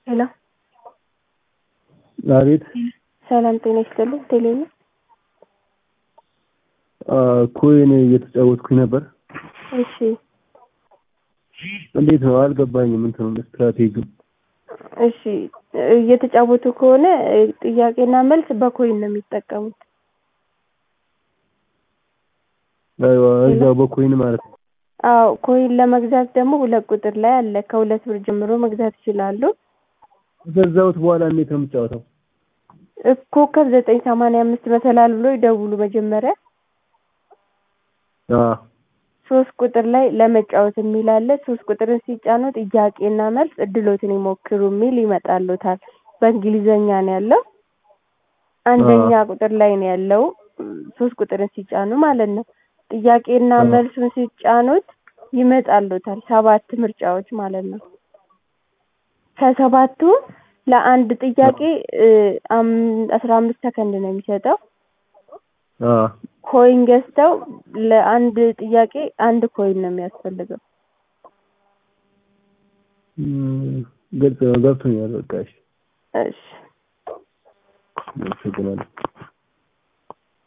ሄሎ አቤት ሰላም ጤና ይስጥልኝ። ቴሌ ነው። ኮይን እየተጫወትኩኝ ነበር። እሺ እንዴት ነው አልገባኝም። እንትኑ ስትራቴጂው እሺ እየተጫወቱ ከሆነ ጥያቄና መልስ በኮይን ነው የሚጠቀሙት። አይዋ እዛው በኮይን ማለት ነው። አዎ ኮይን ለመግዛት ደግሞ ሁለት ቁጥር ላይ አለ። ከሁለት ብር ጀምሮ መግዛት ይችላሉ። ከገዛሁት በኋላ እንዴት ነው የምጫወተው? ኮከብ ዘጠኝ ሰማንያ አምስት መሰላል ብሎ ይደውሉ መጀመሪያ አዎ ሶስት ቁጥር ላይ ለመጫወት የሚል አለ። ሶስት ቁጥርን ሲጫኑ ጥያቄና መልስ እድሎትን ይሞክሩ የሚል ይመጣልዎታል። በእንግሊዘኛ ነው ያለው። አንደኛ ቁጥር ላይ ነው ያለው። ሶስት ቁጥርን ሲጫኑ ማለት ነው። ጥያቄና መልሱን ሲጫኑት ይመጣልዎታል። ሰባት ምርጫዎች ማለት ነው። ከሰባቱ ለአንድ ጥያቄ አስራ አምስት ሰከንድ ነው የሚሰጠው። አዎ ኮይን ገዝተው ለአንድ ጥያቄ አንድ ኮይን ነው የሚያስፈልገው። ግልጽ ነው ገብቶኛል። በቃ እሺ እሺ አመሰግናለሁ።